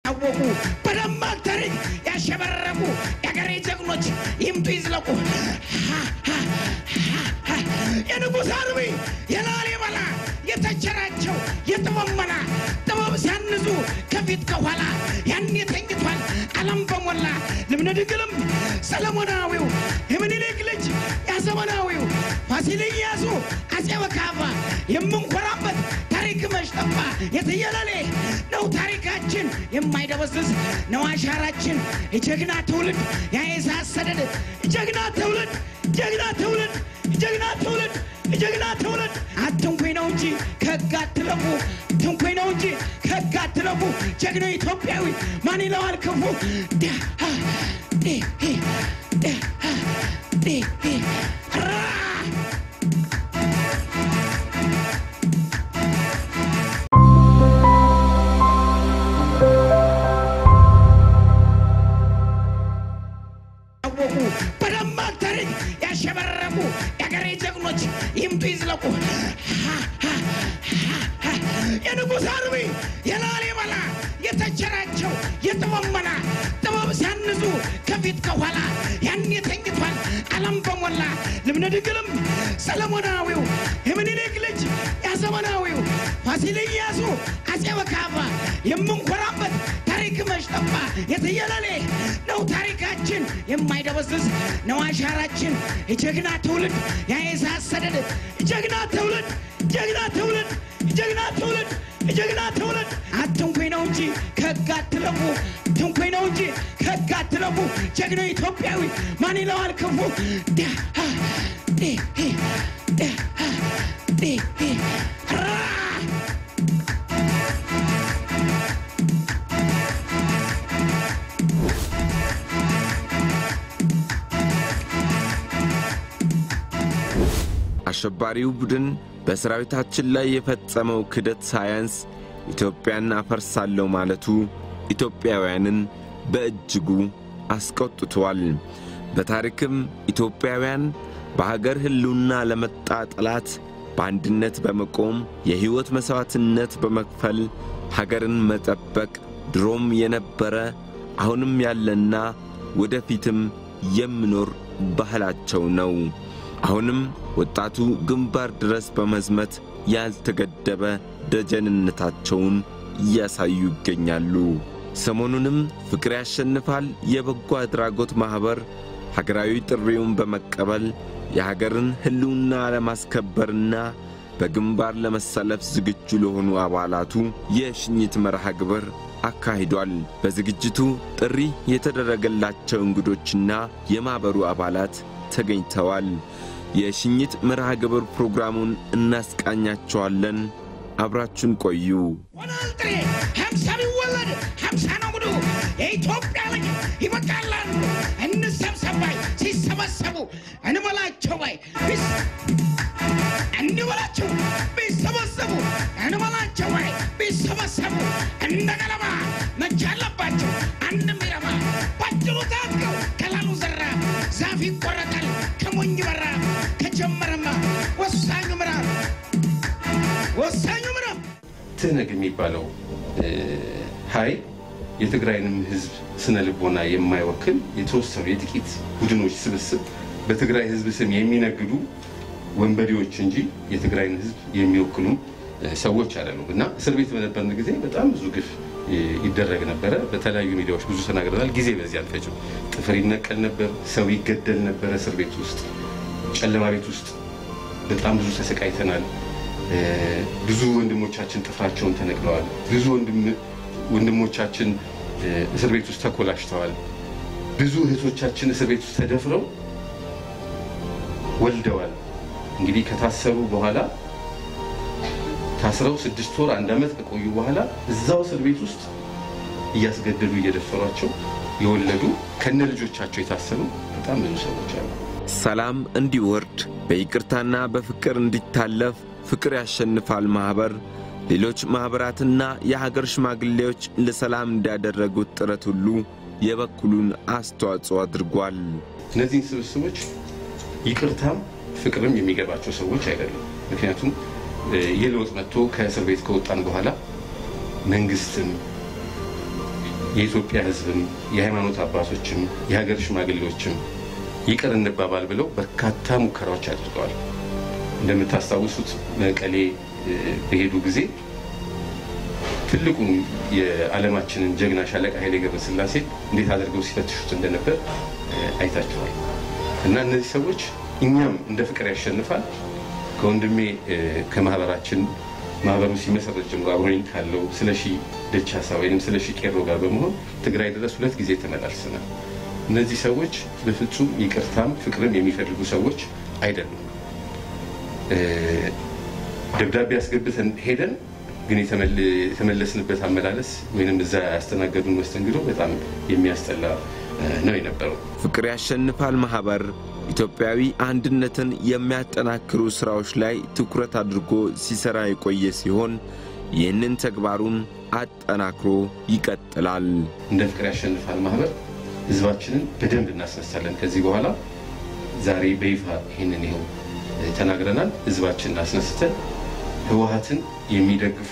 ያወቁ በደማቅ ታሪክ ያሸበረቁ የአገሬ ጀግኖች ይምጡ ይዝለቁ። የንጉሥ አርቢ የላሊበላ የተቸራቸው የጥበብ መላ ጥበብ ሲያንዙ ከፊት ከኋላ ያኔ ተኝቷል ዓለም በሞላ ልብነ ድንግልም ሰለሞናዊው የምኒልክ ልጅ ያዘመናዊው ፋሲል ኢያሱ አፄ በካፋ የምንኮራበት ታሪክ መሽጠፋ የትየለሌ ነው ታሪካችን የማይደበዝዝ ነው አሻራችን የጀግና ትውልድ ያየሳሰደድ ጀግና ትውልድ ጀግና ትውልድ ጀግና ትውልድ ጀግና ትውልድ አትንኩኝ ነው እንጂ ከህግ አትለፉ ትንኩኝ ነው እንጂ ከህግ አትለፉ ጀግናው ኢትዮጵያዊ ማን ይለዋል ክፉ ዳ ዲ ሂ ዳ ዲ ሂ ራ ያወቁ በደማቅ ታሪክ ያሸበረቁ የአገሬ ጀግኖች ይምጡ ይዝለቁ። የንጉሥ አርቢ የላሊበላ የተቸራቸው የጥበብ መላ ጥበብ ሲያንዙ ከፊት ከኋላ ያኔ ተኝቷል ዓለም በሞላ ልብነ ድንግልም ሰለሞናዊው የምኒልክ ልጅ ያዘመናዊው ፋሲል ኢያሱ አፄ በካፋ የምንኮራበት ታሪክ መሽጠፋ የትየለሌ ነው ታሪካችን የማይደበዝዝ ነው አሻራችን የጀግና ትውልድ ያየሳሰደድ ጀግና ትውልድ ጀግና ትውልድ ጀግና ትውልድ ጀግና ትውልድ አትንኩኝ ነው እንጂ ከህግ አትለፉ ትንኩኝ ነው እንጂ ከህግ አትለፉ ጀግናው ኢትዮጵያዊ ማን ይለዋል ክፉ ዳ ዲ ሂ ዳ ዲ ሂ ራ አሸባሪው ቡድን በሰራዊታችን ላይ የፈጸመው ክደት ሳያንስ ኢትዮጵያን አፈርሳለሁ ማለቱ ኢትዮጵያውያንን በእጅጉ አስቆጥቷል። በታሪክም ኢትዮጵያውያን በሀገር ሕልውና ለመጣ ጠላት በአንድነት በመቆም የሕይወት መሥዋዕትነት በመክፈል ሀገርን መጠበቅ ድሮም የነበረ አሁንም ያለና ወደፊትም የሚኖር ባህላቸው ነው። አሁንም ወጣቱ ግንባር ድረስ በመዝመት ያልተገደበ ደጀንነታቸውን እያሳዩ ይገኛሉ። ሰሞኑንም ፍቅር ያሸንፋል የበጎ አድራጎት ማኅበር ሀገራዊ ጥሪውን በመቀበል የሀገርን ሕልውና ለማስከበርና በግንባር ለመሰለፍ ዝግጁ ለሆኑ አባላቱ የሽኝት መርሃ ግብር አካሂዷል። በዝግጅቱ ጥሪ የተደረገላቸው እንግዶችና የማኅበሩ አባላት ተገኝተዋል። የሽኝት መርሃ ግብር ፕሮግራሙን እናስቃኛቸዋለን። አብራችን ቆዩ። ሆናል ጥሬ ሀምሳ ቢወለድ ሀምሳ ነው ጉዱ የኢትዮጵያ ልጅ ይበቃላሉ እንሰብሰብ ባይ ሲሰበሰቡ እንበላቸው ባይ ቢስ- እንበላቸው ቢሰበሰቡ እንበላቸው ባይ ቢሰበሰቡ እንደ ገለባ መቻ አለባቸው አንድ ሚረባ ባጭሩ ታጥቀው ከላሉ ዘራ ዛፍ ይቆረጣል ከሞኝ በራ ከጀመረማ ወሳኙ ምዕራፍ ወሳኙ ምዕራፍ ትህነግ የሚባለው ኃይል የትግራይንም ሕዝብ ስነ ልቦና የማይወክል የተወሰኑ የጥቂት ቡድኖች ስብስብ በትግራይ ሕዝብ ስም የሚነግዱ ወንበዴዎች እንጂ የትግራይን ሕዝብ የሚወክሉ ሰዎች አይደሉም። እና እስር ቤት በነበርን ጊዜ በጣም ብዙ ግፍ ይደረግ ነበረ። በተለያዩ ሚዲያዎች ብዙ ተናግረናል። ጊዜ በዚህ አልፈጅም። ጥፍር ይነቀል ነበር፣ ሰው ይገደል ነበረ። እስር ቤት ውስጥ ጨለማ ቤት ውስጥ በጣም ብዙ ተሰቃይተናል። ብዙ ወንድሞቻችን ጥፍራቸውን ተነቅለዋል። ብዙ ወንድሞቻችን እስር ቤት ውስጥ ተኮላሽተዋል። ብዙ እህቶቻችን እስር ቤት ውስጥ ተደፍረው ወልደዋል። እንግዲህ ከታሰሩ በኋላ ታስረው ስድስት ወር አንድ ዓመት ከቆዩ በኋላ እዛው እስር ቤት ውስጥ እያስገደዱ እየደፈሯቸው የወለዱ ከነ ልጆቻቸው የታሰሩ በጣም ብዙ ሰዎች አሉ። ሰላም እንዲወርድ በይቅርታና በፍቅር እንዲታለፍ ፍቅር ያሸንፋል ማኅበር ሌሎች ማኅበራትና የሀገር ሽማግሌዎች ለሰላም እንዳደረጉት ጥረት ሁሉ የበኩሉን አስተዋጽኦ አድርጓል። እነዚህን ስብስቦች ይቅርታም ፍቅርም የሚገባቸው ሰዎች አይደሉም። ምክንያቱም የለውጥ መጥቶ ከእስር ቤት ከወጣን በኋላ መንግስትም የኢትዮጵያ ሕዝብም የሃይማኖት አባቶችም የሀገር ሽማግሌዎችም ይቅር እንባባል ብለው በርካታ ሙከራዎች አድርገዋል። እንደምታስታውሱት መቀሌ በሄዱ ጊዜ ትልቁን የዓለማችንን ጀግና ሻለቃ ኃይሌ ገብረስላሴ እንዴት አድርገው ሲፈትሹት እንደነበር አይታችኋል። እና እነዚህ ሰዎች እኛም እንደ ፍቅር ያሸንፋል ከወንድሜ ከማህበራችን ማህበሩ ሲመሰረት ጀምሮ አብሮኝ ካለው ስለ ሺ ደቻሳ ወይም ስለ ሺ ቄሮ ጋር በመሆን ትግራይ ድረስ ሁለት ጊዜ ተመላልሰናል። እነዚህ ሰዎች በፍጹም ይቅርታም ፍቅርም የሚፈልጉ ሰዎች አይደሉም። ደብዳቤ አስገብተን ሄደን ግን የተመለስንበት አመላለስ ወይም እዛ ያስተናገዱን መስተንግዶ በጣም የሚያስጠላ ነው የነበረው። ፍቅር ያሸንፋል ማኅበር ኢትዮጵያዊ አንድነትን የሚያጠናክሩ ሥራዎች ላይ ትኩረት አድርጎ ሲሠራ የቆየ ሲሆን ይህንን ተግባሩን አጠናክሮ ይቀጥላል። እንደ ፍቅር ያሸንፋል ማህበር ህዝባችንን በደንብ እናስነሳለን። ከዚህ በኋላ ዛሬ በይፋ ይህንን ይኸው ተናግረናል። ህዝባችንን አስነስተን ህወሀትን የሚደግፉ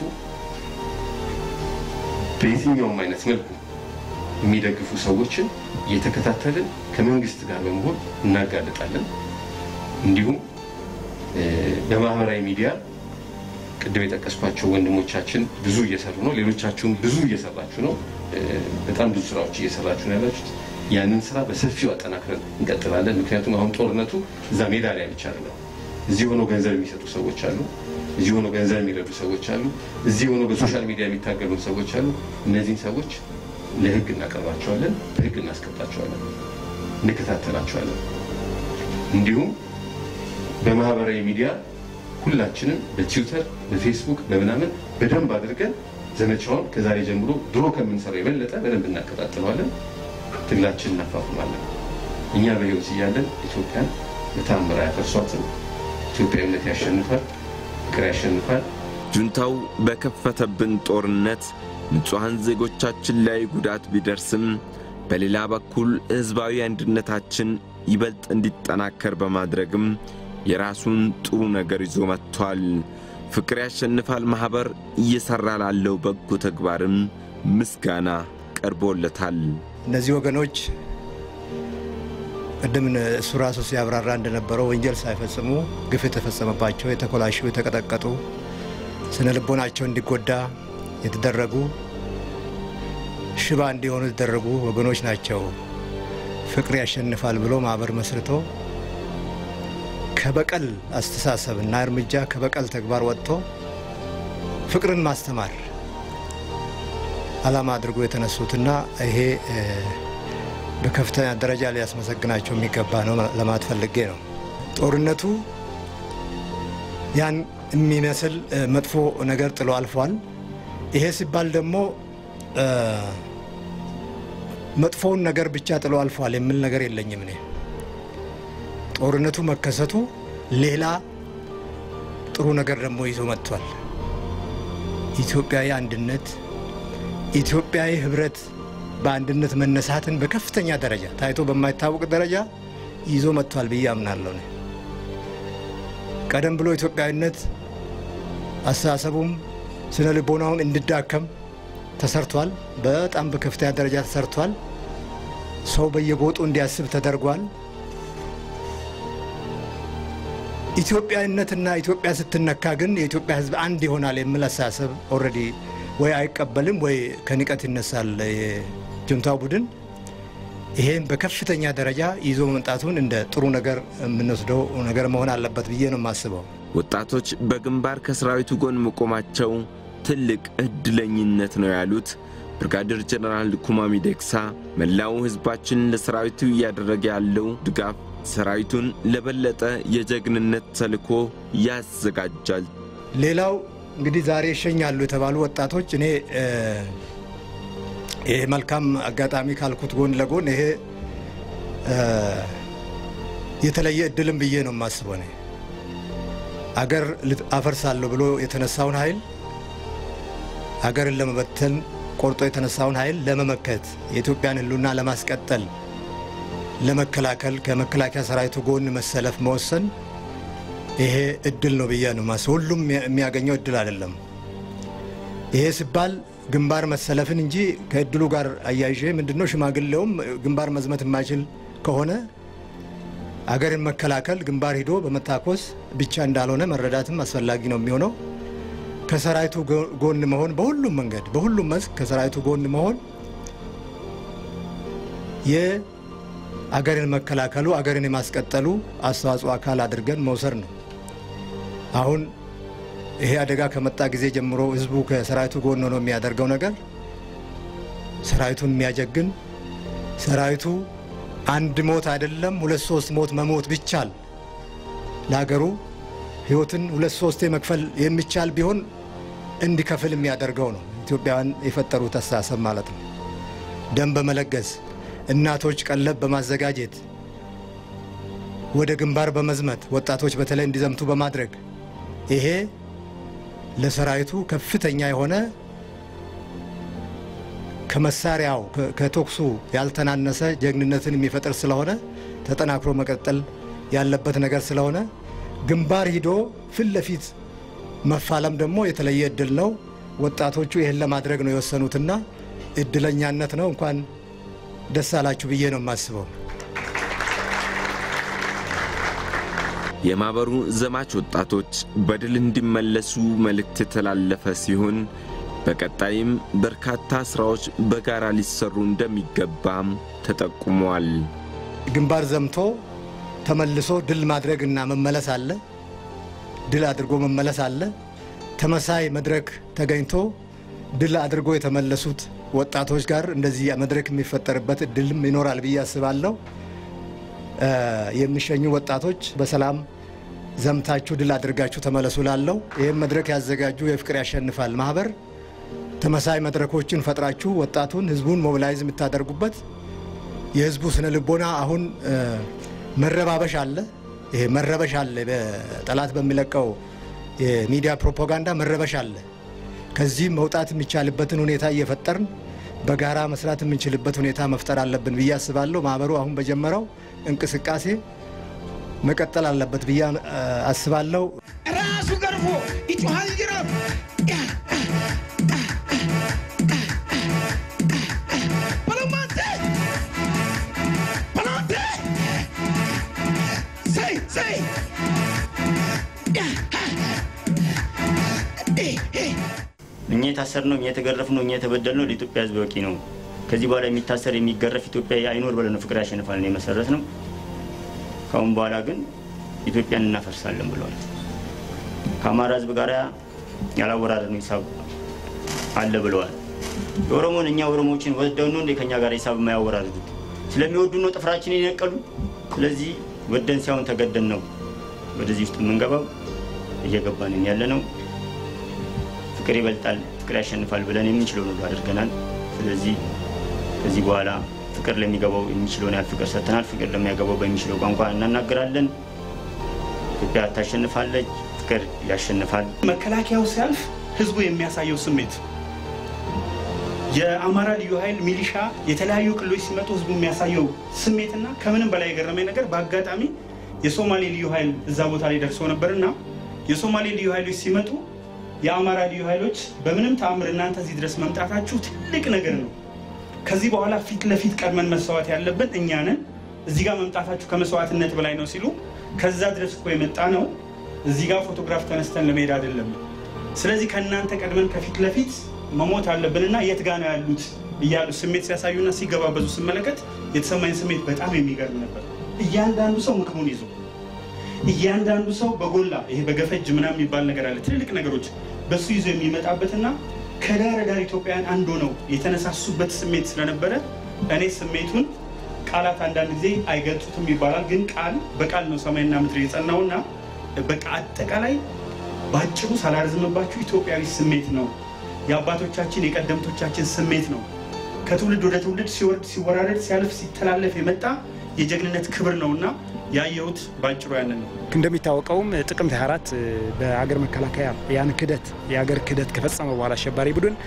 በየትኛውም አይነት መልኩ የሚደግፉ ሰዎችን እየተከታተልን ከመንግስት ጋር በመሆን እናጋልጣለን። እንዲሁም በማህበራዊ ሚዲያ ቅድም የጠቀስኳቸው ወንድሞቻችን ብዙ እየሰሩ ነው። ሌሎቻችሁም ብዙ እየሰራችሁ ነው። በጣም ብዙ ስራዎች እየሰራችሁ ነው ያላችሁት። ያንን ስራ በሰፊው አጠናክረን እንቀጥላለን። ምክንያቱም አሁን ጦርነቱ እዛ ሜዳ ላይ ብቻ አይደለም። እዚህ ሆነው ገንዘብ የሚሰጡ ሰዎች አሉ። እዚህ ሆነው ገንዘብ የሚረዱ ሰዎች አሉ። እዚህ ሆነው በሶሻል ሚዲያ የሚታገሉ ሰዎች አሉ። እነዚህን ሰዎች ለህግ እናቀርባቸዋለን፣ በህግ እናስቀጣቸዋለን፣ እንከታተላቸዋለን። እንዲሁም በማህበራዊ ሚዲያ ሁላችንም በትዊተር፣ በፌስቡክ፣ በምናምን በደንብ አድርገን ዘመቻውን ከዛሬ ጀምሮ ድሮ ከምንሰራው የበለጠ በደንብ እናቀጣጥለዋለን። ትግላችን እናፋፍማለን። እኛ በህይወት እያለን ኢትዮጵያን በታምር አያፈርሷትም። ኢትዮጵያዊነት ያሸንፋል፣ ፍቅር ያሸንፋል። ጁንታው በከፈተብን ጦርነት ንጹሐን ዜጎቻችን ላይ ጉዳት ቢደርስም በሌላ በኩል ሕዝባዊ አንድነታችን ይበልጥ እንዲጠናከር በማድረግም የራሱን ጥሩ ነገር ይዞ መጥቷል። ፍቅር ያሸንፋል ማኅበር እየሠራ ላለው በጎ ተግባርም ምስጋና ቀርቦለታል። እነዚህ ወገኖች ቅድም እሱ ራሱ ሲያብራራ እንደነበረው ወንጀል ሳይፈጽሙ ግፍ የተፈጸመባቸው የተኮላሹ፣ የተቀጠቀጡ ስነ ልቦናቸው እንዲጎዳ የተደረጉ ሽባ እንዲሆኑ የተደረጉ ወገኖች ናቸው። ፍቅር ያሸንፋል ብሎ ማህበር መስርቶ ከበቀል አስተሳሰብ እና እርምጃ ከበቀል ተግባር ወጥቶ ፍቅርን ማስተማር ዓላማ አድርጎ የተነሱትና ይሄ በከፍተኛ ደረጃ ሊያስመሰግናቸው የሚገባ ነው ለማለት ፈልጌ ነው። ጦርነቱ ያን የሚመስል መጥፎ ነገር ጥሎ አልፏል። ይሄ ሲባል ደግሞ መጥፎውን ነገር ብቻ ጥሎ አልፏል የሚል ነገር የለኝም። እኔ ጦርነቱ መከሰቱ ሌላ ጥሩ ነገር ደግሞ ይዞ መጥቷል። ኢትዮጵያዊ አንድነት፣ ኢትዮጵያዊ ህብረት፣ በአንድነት መነሳትን በከፍተኛ ደረጃ ታይቶ በማይታወቅ ደረጃ ይዞ መጥቷል ብዬ አምናለሁ። እኔ ቀደም ብሎ ኢትዮጵያዊነት አስተሳሰቡም ስነ ልቦናውም እንዲዳከም ተሰርቷል። በጣም በከፍተኛ ደረጃ ተሰርቷል። ሰው በየጎጡ እንዲያስብ ተደርጓል። ኢትዮጵያዊነትና ኢትዮጵያ ስትነካ ግን የኢትዮጵያ ሕዝብ አንድ ይሆናል የሚል አስተሳሰብ ኦልሬዲ ወይ አይቀበልም ወይ ከንቀት ይነሳል የጁንታው ቡድን። ይሄን በከፍተኛ ደረጃ ይዞ መምጣቱን እንደ ጥሩ ነገር የምንወስደው ነገር መሆን አለበት ብዬ ነው የማስበው። ወጣቶች በግንባር ከሰራዊቱ ጎን መቆማቸው ትልቅ እድለኝነት ነው ያሉት ብርጋዴር ጀነራል ኩማ ሚደቅሳ መላው ሕዝባችን ለሰራዊቱ እያደረገ ያለው ድጋፍ ሰራዊቱን ለበለጠ የጀግንነት ተልዕኮ ያዘጋጃል። ሌላው እንግዲህ ዛሬ ይሸኛሉ የተባሉ ወጣቶች እኔ ይሄ መልካም አጋጣሚ ካልኩት ጎን ለጎን ይሄ የተለየ እድልም ብዬ ነው የማስበው። እኔ አገር አፈርሳለሁ ብሎ የተነሳውን ኃይል አገርን ለመበተን ቆርጦ የተነሳውን ኃይል ለመመከት የኢትዮጵያን ሕልውና ለማስቀጠል ለመከላከል ከመከላከያ ሰራዊቱ ጎን መሰለፍ መወሰን ይሄ እድል ነው ብዬ ነው ማስበው። ሁሉም የሚያገኘው እድል አይደለም። ይሄ ሲባል ግንባር መሰለፍን እንጂ ከእድሉ ጋር አያይዤ ምንድነው ሽማግሌውም ግንባር መዝመት የማይችል ከሆነ አገርን መከላከል ግንባር ሂዶ በመታኮስ ብቻ እንዳልሆነ መረዳትም አስፈላጊ ነው የሚሆነው። ከሰራዊቱ ጎን መሆን በሁሉም መንገድ በሁሉም መስክ ከሰራዊቱ ጎን መሆን የአገርን መከላከሉ አገርን የማስቀጠሉ አስተዋጽኦ አካል አድርገን መውሰድ ነው። አሁን ይሄ አደጋ ከመጣ ጊዜ ጀምሮ ህዝቡ ከሰራዊቱ ጎን ሆኖ የሚያደርገው ነገር ሰራዊቱን የሚያጀግን ሰራዊቱ አንድ ሞት አይደለም ሁለት ሶስት ሞት መሞት ቢቻል ለሀገሩ ህይወትን ሁለት ሶስቴ መክፈል የሚቻል ቢሆን እንዲከፍል የሚያደርገው ነው። ኢትዮጵያውያን የፈጠሩት አስተሳሰብ ማለት ነው። ደም በመለገስ እናቶች ቀለብ በማዘጋጀት ወደ ግንባር በመዝመት ወጣቶች በተለይ እንዲዘምቱ በማድረግ ይሄ ለሰራዊቱ ከፍተኛ የሆነ ከመሳሪያው ከቶክሱ ያልተናነሰ ጀግንነትን የሚፈጥር ስለሆነ ተጠናክሮ መቀጠል ያለበት ነገር ስለሆነ ግንባር ሂዶ ፊት ለፊት መፋለም ደግሞ የተለየ እድል ነው። ወጣቶቹ ይህን ለማድረግ ነው የወሰኑትና እድለኛነት ነው። እንኳን ደስ አላችሁ ብዬ ነው የማስበው። የማኅበሩ ዘማች ወጣቶች በድል እንዲመለሱ መልእክት የተላለፈ ሲሆን በቀጣይም በርካታ ሥራዎች በጋራ ሊሰሩ እንደሚገባም ተጠቁሟል። ግንባር ዘምቶ ተመልሶ ድል ማድረግና መመለስ አለ። ድል አድርጎ መመለስ አለ። ተመሳይ መድረክ ተገኝቶ ድል አድርጎ የተመለሱት ወጣቶች ጋር እንደዚህ መድረክ የሚፈጠርበት እድልም ይኖራል ብዬ አስባለሁ። የሚሸኙ ወጣቶች በሰላም ዘምታችሁ ድል አድርጋችሁ ተመለሱ ላለው ይህም መድረክ ያዘጋጁ የፍቅር ያሸንፋል ማህበር ተመሳይ መድረኮችን ፈጥራችሁ ወጣቱን ህዝቡን ሞቢላይዝ የምታደርጉበት የህዝቡ ስነ ልቦና አሁን መረባበሽ አለ። ይሄ መረበሽ አለ። በጠላት በሚለቀው የሚዲያ ፕሮፓጋንዳ መረበሽ አለ። ከዚህም መውጣት የሚቻልበትን ሁኔታ እየፈጠርን በጋራ መስራት የምንችልበት ሁኔታ መፍጠር አለብን ብዬ አስባለሁ። ማህበሩ አሁን በጀመረው እንቅስቃሴ መቀጠል አለበት ብዬ አስባለሁ። ራሱ ገርፎ ይጮሃል ጅራፍ በለማንተ በለማንተ ሰይ ሰይ እኛ የታሰርነው እኛ የተገረፍነው እኛ የተበደልነው ለኢትዮጵያ ሕዝብ በቂ ነው። ከዚህ በኋላ የሚታሰር የሚገረፍ ኢትዮጵያ አይኖር ብለን ነው ፍቅር ያሸንፋል ነው የመሰረት ነው። ከአሁን በኋላ ግን ኢትዮጵያን እናፈርሳለን ብለዋል። ከአማራ ሕዝብ ጋር ያላወራረድነው ሂሳብ አለ ብለዋል። የኦሮሞን እኛ ኦሮሞዎችን ወደው ነው እንደ ከኛ ጋር ሂሳብ የማያወራርዱት ስለሚወዱ ነው ጥፍራችንን የነቀሉ። ስለዚህ ወደን ሳይሆን ተገደን ነው ወደዚህ ውስጥ የምንገባው እየገባንን ያለ ነው። ፍቅር ይበልጣል፣ ፍቅር ያሸንፋል ብለን የምንችለውን ሁሉ አድርገናል። ስለዚህ ከዚህ በኋላ ፍቅር ለሚገባው የሚችለውን ያህል ፍቅር ሰጥተናል። ፍቅር ለሚያገባው በሚችለው ቋንቋ እናናገራለን። ኢትዮጵያ ታሸንፋለች፣ ፍቅር ያሸንፋል። መከላከያው ሲያልፍ ህዝቡ የሚያሳየው ስሜት የአማራ ልዩ ኃይል ሚሊሻ፣ የተለያዩ ክልሎች ሲመጡ ህዝቡ የሚያሳየው ስሜትና ከምንም በላይ የገረመኝ ነገር በአጋጣሚ የሶማሌ ልዩ ኃይል እዛ ቦታ ላይ ደርሶ ነበርና የሶማሌ ልዩ ኃይሎች ሲመጡ የአማራ ልዩ ኃይሎች በምንም ተአምር እናንተ እዚህ ድረስ መምጣታችሁ ትልቅ ነገር ነው። ከዚህ በኋላ ፊት ለፊት ቀድመን መስዋዕት ያለብን እኛ ነን። እዚህ ጋር መምጣታችሁ ከመስዋዕትነት በላይ ነው ሲሉ ከዛ ድረስ እኮ የመጣ ነው እዚህ ጋር ፎቶግራፍ ተነስተን ለመሄድ አይደለም። ስለዚህ ከእናንተ ቀድመን ከፊት ለፊት መሞት አለብንና የት ጋ ነው ያሉት እያሉ ስሜት ሲያሳዩና ሲገባበዙ ስመለከት የተሰማኝ ስሜት በጣም የሚገርም ነበር። እያንዳንዱ ሰው ምክሩን ይዞ እያንዳንዱ ሰው በጎላ ይሄ በገፈጅ ምናምን የሚባል ነገር አለ። ትልልቅ ነገሮች በሱ ይዞ የሚመጣበትና ከዳር ዳር ኢትዮጵያውያን አንዱ ነው የተነሳሱበት ስሜት ስለነበረ እኔ ስሜቱን ቃላት አንዳንድ ጊዜ አይገልጹትም ይባላል። ግን ቃል በቃል ነው ሰማይና ምድር የጸናውና በቃ አጠቃላይ በአጭሩ ሳላርዝምባችሁ ኢትዮጵያዊ ስሜት ነው። የአባቶቻችን የቀደምቶቻችን ስሜት ነው። ከትውልድ ወደ ትውልድ ሲወርድ ሲወራረድ ሲያልፍ ሲተላለፍ የመጣ የጀግንነት ክብር ነውና ያየሁት በአጭሩ ያንን ነው። እንደሚታወቀውም ጥቅምት 24 በሀገር መከላከያ ያን ክደት የሀገር ክደት ከፈጸመ በኋላ አሸባሪ ቡድን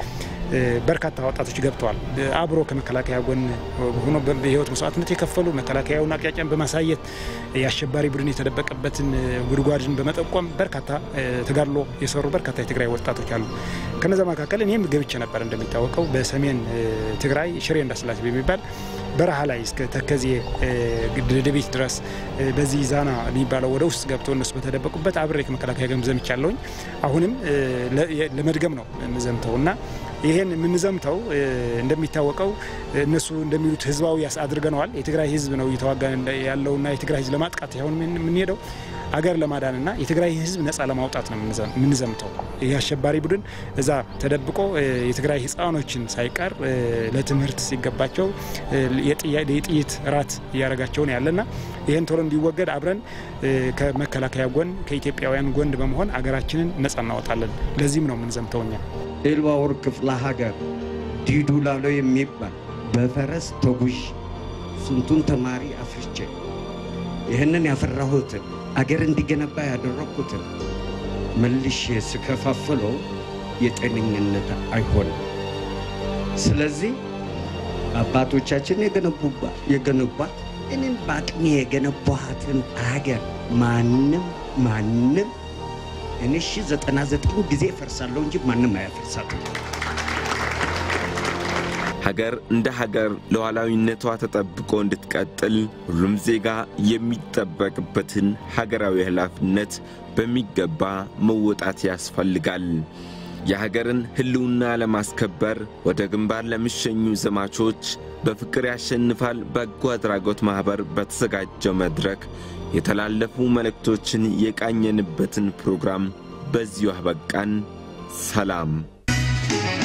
በርካታ ወጣቶች ገብተዋል። አብሮ ከመከላከያ ጎን ሆኖ በህይወት መስዋዕትነት የከፈሉ መከላከያውን አቅጣጫን በማሳየት የአሸባሪ ቡድን የተደበቀበትን ጉድጓድን በመጠቆም በርካታ ተጋድሎ የሰሩ በርካታ የትግራይ ወጣቶች አሉ። ከነዛ መካከል እኔም ገብቼ ነበር። እንደሚታወቀው በሰሜን ትግራይ ሽሬ እንዳስላሴ በሚባል በረሃ ላይ እስከ ተከዜ ደደቤት ድረስ በዚህ ዛና የሚባለው ወደ ውስጥ ገብቶ እነሱ በተደበቁበት አብሬ ከመከላከያ ጋር ዘምቻለሁኝ። አሁንም ለመድገም ነው የምዘምተው እና ይሄን የምንዘምተው እንደሚታወቀው እነሱ እንደሚሉት ህዝባዊ አድርገነዋል። የትግራይ ህዝብ ነው እየተዋጋ ያለውና የትግራይ ህዝብ ለማጥቃት ሳይሆን የምንሄደው አገር ለማዳንና የትግራይ ህዝብ ነጻ ለማውጣት ነው የምንዘምተው። ይህ አሸባሪ ቡድን እዛ ተደብቆ የትግራይ ህፃኖችን ሳይቀር ለትምህርት ሲገባቸው የጥይት እራት እያደረጋቸው ነው ያለና ይህን ቶሎ እንዲወገድ አብረን ከመከላከያ ጎን ከኢትዮጵያውያን ጎን በመሆን አገራችንን ነጻ እናወጣለን። ለዚህም ነው የምንዘምተው እኛ። ኤልባወር ክፍለ ሀገር ዲዱ ላሎ የሚባል በፈረስ ተጉዥ ስንቱን ተማሪ አፍርቼ ይህንን ያፈራሁትን አገር እንዲገነባ ያደረግኩትን መልሼ ስከፋፍለው የጤነኝነት አይሆንም። ስለዚህ አባቶቻችን የገነቧት እኔም በአቅሜ የገነቧትን አገር ማንም ማንም እኔ ሺ ዘጠና ዘጠኝ ጊዜ እፈርሳለሁ እንጂ ማንም አያፈርሳትም። ሀገር እንደ ሀገር ሉዓላዊነቷ ተጠብቆ እንድትቀጥል ሁሉም ዜጋ የሚጠበቅበትን ሀገራዊ ኃላፊነት በሚገባ መወጣት ያስፈልጋል። የሀገርን ሕልውና ለማስከበር ወደ ግንባር ለሚሸኙ ዘማቾች በፍቅር ያሸንፋል በጎ አድራጎት ማኅበር በተዘጋጀው መድረክ የተላለፉ መልእክቶችን የቃኘንበትን ፕሮግራም በዚሁ አበቃን። ሰላም።